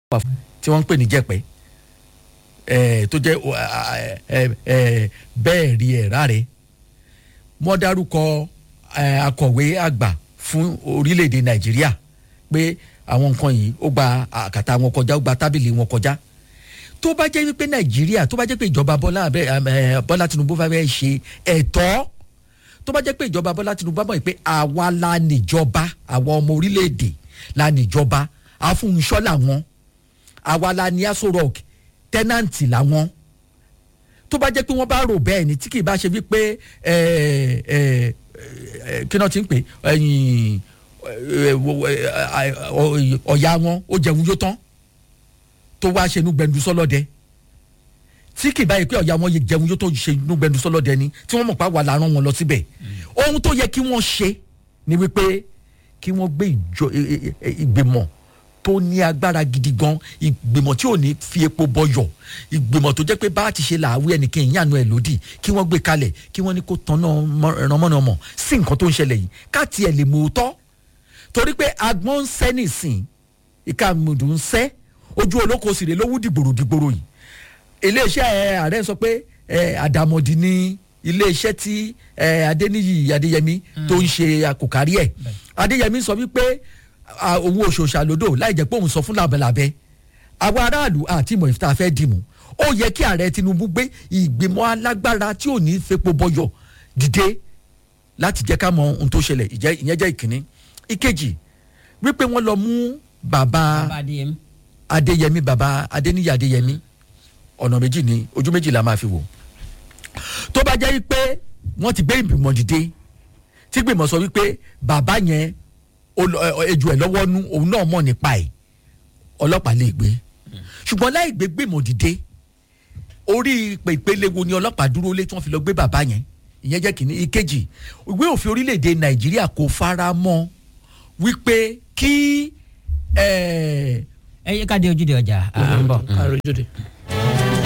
wà fún tí wọ́n ń pè ní jẹ̀pẹ́ ẹ̀ tó jẹ́ o, a- a- ẹ̀ ẹ̀ bẹ́ẹ̀ rí ẹ̀ ráre wọ́n dárúkọ ẹ̀, akọ̀wé àgbà fún orílẹ̀-èdè nàìjíríà pé àwọn nǹkan yìí ó gba àkàtà wọn kọjá ó gba tábìlì wọn kọjá tó bá jẹ́ wípé nàìjíríà tó bá jẹ́ pé ìjọba bọ́lá abẹ́ ẹ̀, bọ́lá tinubu bá fẹ́ ṣe ẹ̀tọ́ tó bá jẹ́ pé ìjọba bọ́lá tinubu bá mọ̀ pé àwa la níjọba àwa ọmọ orílẹ̀-èdè la níjọba àfúnṣọ́ làwọn àwa la ní aso rock tẹ́nàntì làwọn tó bá jẹ́ pé wọ́n bá rò bẹ́ẹ̀ ni tí kì í bá ṣe wípé ẹ, ẹ, ẹ, kí náà ti ń pè ẹyìn ẹ, wo- ẹ, ẹ, ọ- ọ̀ya wọn ó jẹun yó tán tó wá ṣe inú gbẹndu sọlọ́dẹ tí kì í báyìí pé ọ̀ya wọn yẹ jẹun yó tó ṣe inú gbẹndu sọlọ́dẹ ni tí wọ́n mọ̀ pé àwa la rán wọn lọ síbẹ̀ ohun tó yẹ kí wọ́n ṣe ni wípé kí wọ́n gbé ìjọ- ẹ- ẹ- ẹ- ìgbìmọ̀ tó ní agbára gidi gan ìgbìmọ̀ tí ò ní fi epo bọyọ̀ ìgbìmọ̀ tó jẹ́ pé bá a ti ṣe làwí ẹnìkan ìyànú ẹ̀ lòdì kí wọ́n gbé kalẹ̀ kí wọ́n ní kó tanná rànmọ́nàmọ́ sí nǹkan tó ń ṣẹlẹ̀ yìí ká tiẹ̀ lè mú òótọ́ torí pé agbọ́n ń sẹ́ nìsín ìka mùdù ń sẹ́ ojú olóko sì rè lówó dìgbòrò dìgbòrò yìí iléeṣẹ́ ẹ, ààrẹ sọ pé ẹ, àdàmọ̀dì ni iléeṣẹ́ tí ẹ, adéníyì adéyẹmí tó ń ṣe àkòkárí ẹ̀ adéyẹmí sọ wípé à, òun òṣòṣà lódò láì jẹ́ pé òun sọ fún làbẹ̀làbẹ̀ àwọn aráàlú àti ìmọ̀ ìfita fẹ́ dìmú ó yẹ kí ààrẹ tinubu gbé ìgbìmọ̀ alágbára tí ò ní fepo bọyọ̀ dìde láti jẹ́ ká mọ ohun tó ṣẹlẹ̀ ìjẹ́- ìyẹn jẹ́ ìkíní ìkejì wípé wọ́n lọ mú bàbá bàbá adéyẹmí. adéyẹmí baba adéníyí adéyẹmí ọ̀nà méjì ni ojú méjì la máa fi wò tó bá jẹ́ pé wọ́n ti gbé ìgbìmọ̀ dìde tí gbìmọ̀ sọ wípé bàbá yẹn ó lọ- ẹ- ẹ- ejò ẹ̀ lọ́wọ́ nú òun náà mọ̀ nípa ẹ̀ ọlọ́pàá lè gbé ṣùgbọ́n láì gbé gbìmọ̀ dìde orí ìpè ìpele wo ni ọlọ́pàá dúró lé tí wọ́n fi lọ gbé bàbá yẹn ìyẹn jẹ́ kìíní ìkejì ìwé òfin orílẹ̀-èdè nàìjíríà kò fara mọ́ wípé kí ẹ̀ẹ́ ẹ yé ká dé ojúde ọjà à ń bọ̀. àròjòdè.